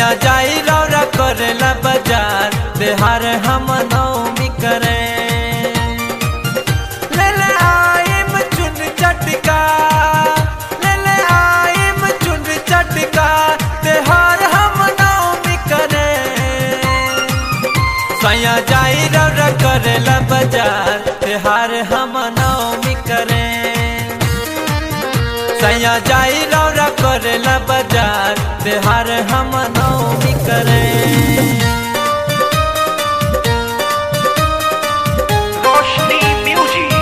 सैया जाई रौरा करेला बाजार बिहार हम नौमी करे ले ले आइम चुन चटका ले ले आइम चुन चटका तिहार हम नौमी करे सैया जाई रौरा करेला बाजार तिहार हम नौमी करे सैया जाई रौरा करेला बाजार तिहार हम नौमी करे रोशनी म्यूजिक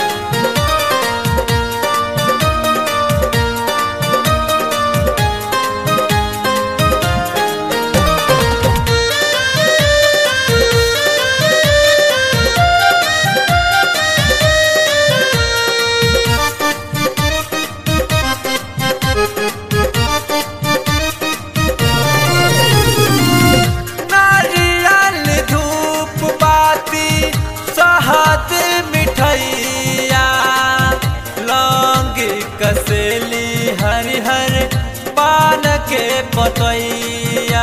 नारियल धूप बाती सहत मिठैया लौंग कसेली हरिहर पान के पतैया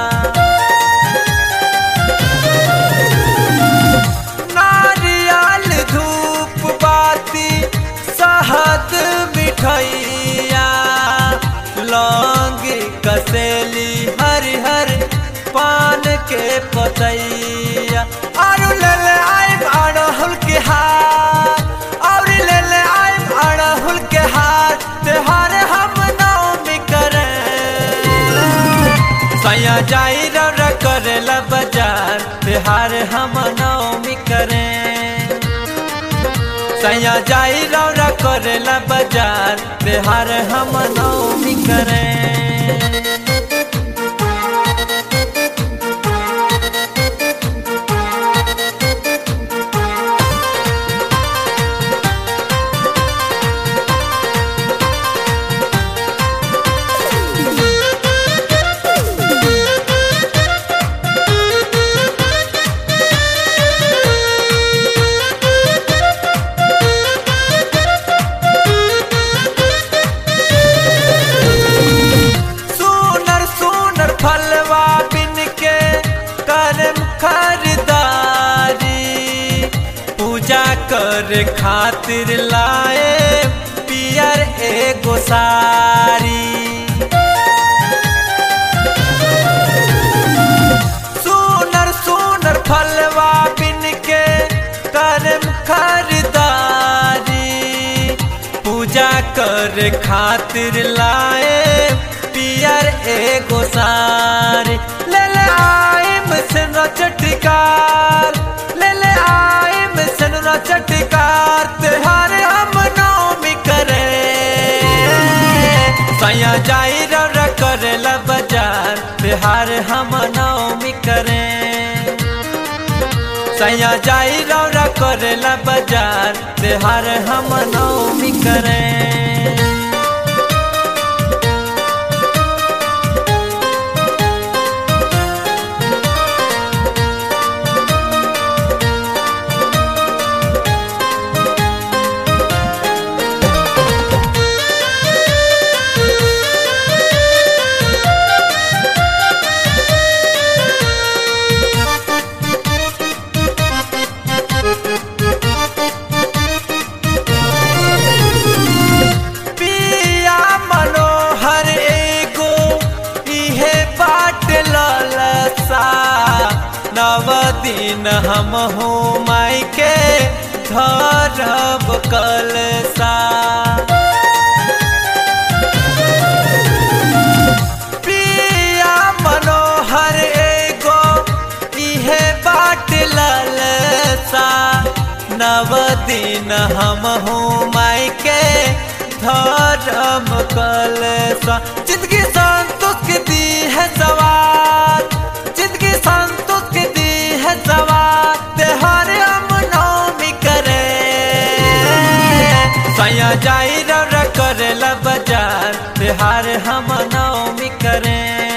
नारियल धूप बाती सहत मिठैया लौंग कसेली हरिहर पान के पतैया और ले ले आइम अड़हुल के हार और ले ले आइम अड़हुल के हार त्योहार हम नौमी करे सैया जाई रौरा करेला बाजार त्योहार हम नौमी करे सैया जाई रौरा करेला बाजार त्योहार हम नौमी करे सुनर सुनर फलवा बिन के करम खरीदारी पूजा कर खातिर लाए पियर एगो सारी सुनर सुनर फलवा बिन के करम खरीदारी पूजा कर खातिर लाए पियर एगो सारी ले ले आइम सिनरा चटकार ले ले आइम सिनरा चटकार त्योहार हम नौमी करे सैया जाई रौरा करेला बाजार त्योहार हम नौमी करे सैया जाई रौरा करेला बाजार त्योहार हम नौमी करे पिया मनोहर एगो इहे बाट ललसा नव दिन हम हूँ माई के धरब कलसा पिया मनोहर एगो इहे बाट ललसा नव दिन हम हूँ माई के धर्म कलसा जिंदगी संतोष के दी है सवार जिंदगी संतोष के दी है सवार त्योहार हम नौमी करे सैया जाई रौरा करेला बाजार त्योहार हम नौमी करे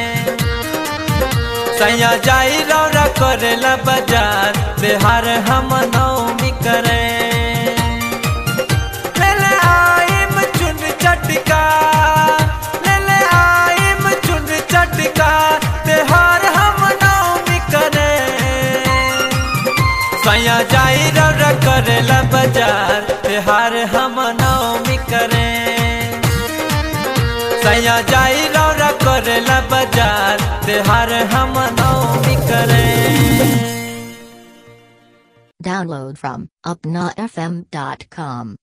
सैया जाई रौरा करेला बाजार त्योहार हम नौमी करे ले ले आइम चुन चटका ले ले आइम चुन चटका करेला बाजार त्योहार हम नवमी करे सैया जाई रौरा करेला बाजार त्योहार हम नवमी करे Download from UpnaFM.com.